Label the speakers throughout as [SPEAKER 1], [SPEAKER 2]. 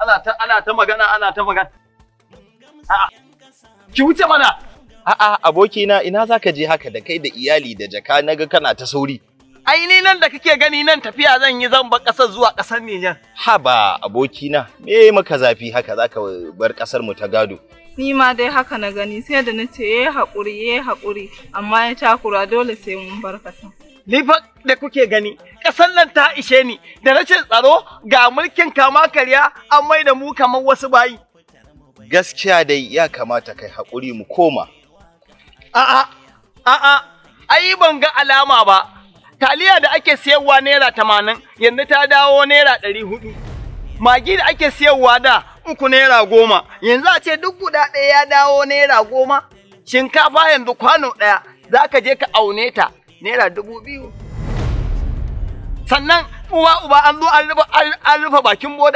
[SPEAKER 1] ana ta ana ta magana ana ta magana a'a ki wuce mana
[SPEAKER 2] A'a abokina ina zaka je haka da kai da iyali da jaka naga kana ta sauri.
[SPEAKER 1] ai ni nan da kake gani nan tafiya zan yi zan bar ƙasar zuwa ƙasar Nijar
[SPEAKER 2] Haba abokina me maka zafi haka zaka bar kasar mu ta gado.
[SPEAKER 3] Ni ma dai haka na gani sai da na ce yayi haƙuri yayi haƙuri amma ya takura dole sai mun bar kasa.
[SPEAKER 1] ni fa da kuke gani ƙasar nan ta ishe ni da rashin tsaro ga mulkin kama karya an mai da mu kamar wasu bayi
[SPEAKER 2] Gaskiya dai ya kamata kai haƙuri mu koma.
[SPEAKER 1] A'a, a'a, ai ban ga alama ba. Taliya da ake siyarwa naira tamanin yanzu ta dawo naira ɗari hudu. Magi da ake siyarwa da uku naira goma yanzu a ce duk guda ɗaya ya dawo naira goma. Shinkafa yanzu kwano ɗaya za ka je ka aune ta naira dubu biyu. Sannan uwa uba an zo an rufe an rufe bakin boda.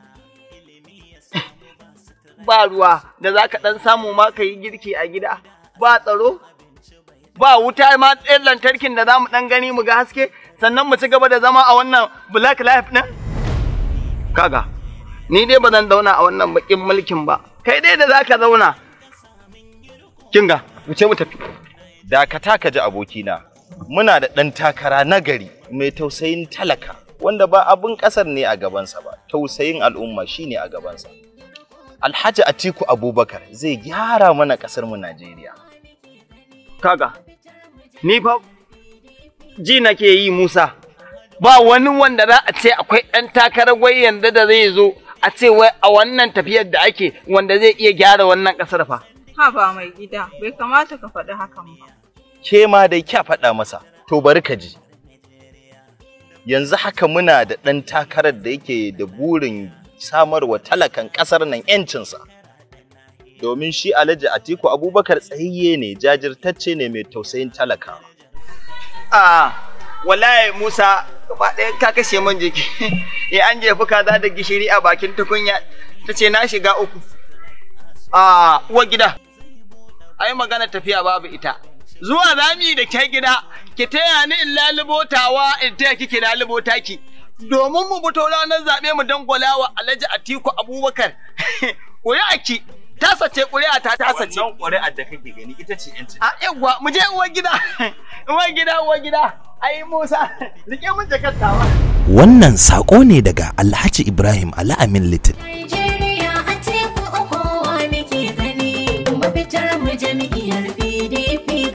[SPEAKER 1] Ba ruwa da za ka ɗan samu ma ka yi girki a gida. ba tsaro, ba wuta ma ɗayan lantarkin da za mu ɗan gani mu ga haske, sannan mu ci gaba da zama a wannan black life ɗin? Kaga, ni dai ba zan zauna a wannan baƙin mulkin ba, kai dai da za ka zauna. Kinga, wuce mu tafi.
[SPEAKER 2] Dakata ka ji abokina. Muna da ɗan takara nagari mai tausayin talaka wanda ba abin ƙasar ne a gabansa ba, tausayin al'umma shine a gabansa. Alhaji Atiku Abubakar zai gyara mana ƙasar mu Najeriya.
[SPEAKER 1] Kaga, ni fa ji nake yi Musa, ba wani wanda za a ce akwai ɗan takarar wai yanda da zai zo a ce wai a wannan tafiyar da ake wanda zai iya gyara wannan ƙasar fa.
[SPEAKER 3] Ha ba mai gida bai kamata ka faɗi hakan ba.
[SPEAKER 2] Ke ma dai kya faɗa masa, to bari ka ji. Yanzu haka muna da ɗan takarar da yake da burin samarwa talakan ƙasar nan 'yancinsa. Domin shi Alhaji Atiku Abubakar tsayayye ne, jajirtacce ne mai tausayin talakawa.
[SPEAKER 1] A wallahi Musa gaba ɗaya ka kashe min jiki. Ya an jefi kaza da gishiri a bakin tukunya ta ce na shiga uku. A uwar gida. Ai magana tafiya babu ita. Zuwa zami da ke gida, ki taya ni in lalubotawa in taya kike lalubota ki. Domin mu fito ranar zaɓe mu dangwala wa Alhaji Atiku Abubakar. Ƙuri'a ki, tasa ce ƙuri'a ta tasa ce.
[SPEAKER 2] Wannan ƙuri'ar da kake gani ita ce 'yancin.
[SPEAKER 1] A yawwa mu je uwar gida. Uwar gida uwar gida. Ai Musa, rike mun jakartawa.
[SPEAKER 4] Wannan saƙo ne daga Alhaji Ibrahim Ala'amin Little.
[SPEAKER 5] Nigeria a teku uku wa muke gani, mafitar mu jam'iyyar